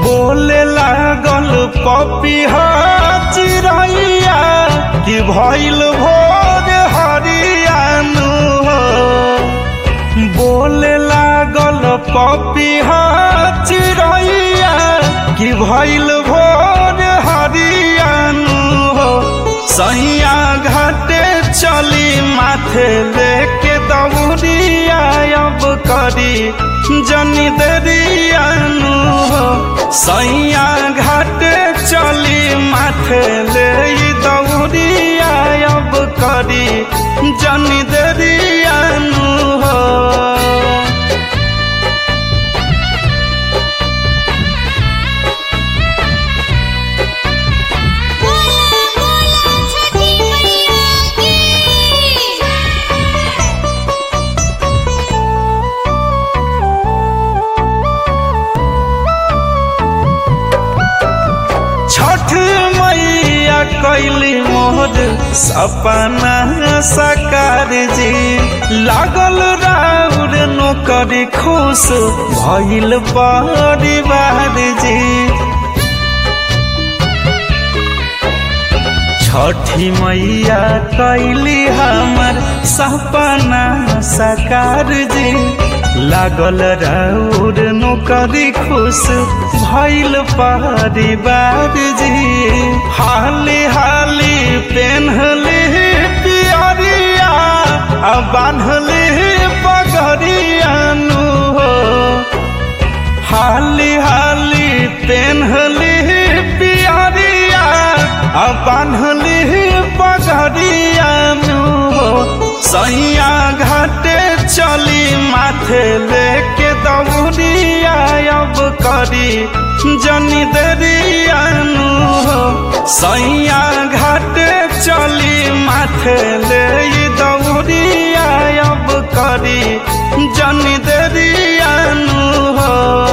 बोले लागल पपिहा चिड़ैया कि भइल भोर हरियानु हो बोले लागल पपिहा चिड़ैया कि भइल भोर हरियानु हो सैया घाटे चली माथे लेके दौड़िया अब करी जनी दरियानु हो सैया घाटे चली माथे ले दौड़िया अब करी जनी दरियानु हो बोला बोला छठी मैया की छठ मैया कैली मोर सपना सकार जी लागल राउर नौकरी खुश भइल परिवार जी छठी मैया कैली हमर सपना सकार जी लागल राउर नौकरी खुश भइल परिवार जी हाली हाली पेन्हली पियरिया आ बान्हली पगड़ियानु हो हाली हाली पेन्हली पियरिया आ बान्हली पगड़ियानु हो सैया घाटे चली माथे लेके दौड़िया अब करी जनी दरियानु हो सैया घाटे चली माथे ले दौड़िया अब करी जनी दरियानु हो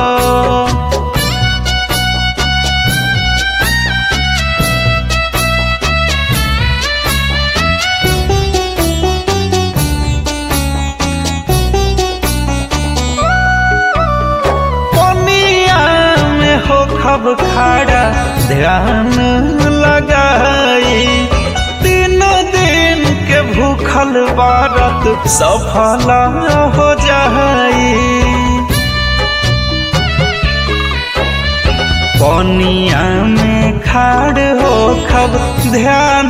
पनिया में हो खब खाड़ा ध्यान लगाई तीन दिन के भूखल बारत सफल हो जाई पनिया में खाड़ हो खब ध्यान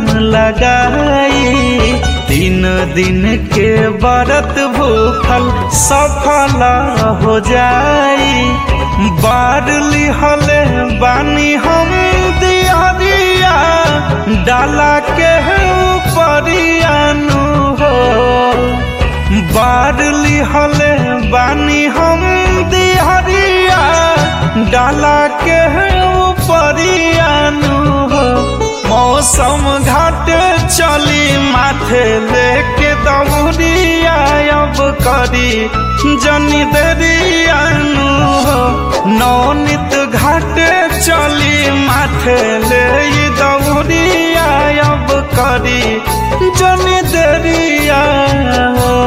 लगाई तीन दिन के व्रत भूखल सफल हो जाई बार लिहले बानी हम दिया डाला के ऊपरियानु हो बार लिहले बानी हम दिहरिया डाला के ऊपरियानु हो मौसम घाट चली माथे लेके दौड़िया अब करी जनी दरियानु हो नौनित घाट चली माथे ले दौड़िया अब करी जनी दरिया हो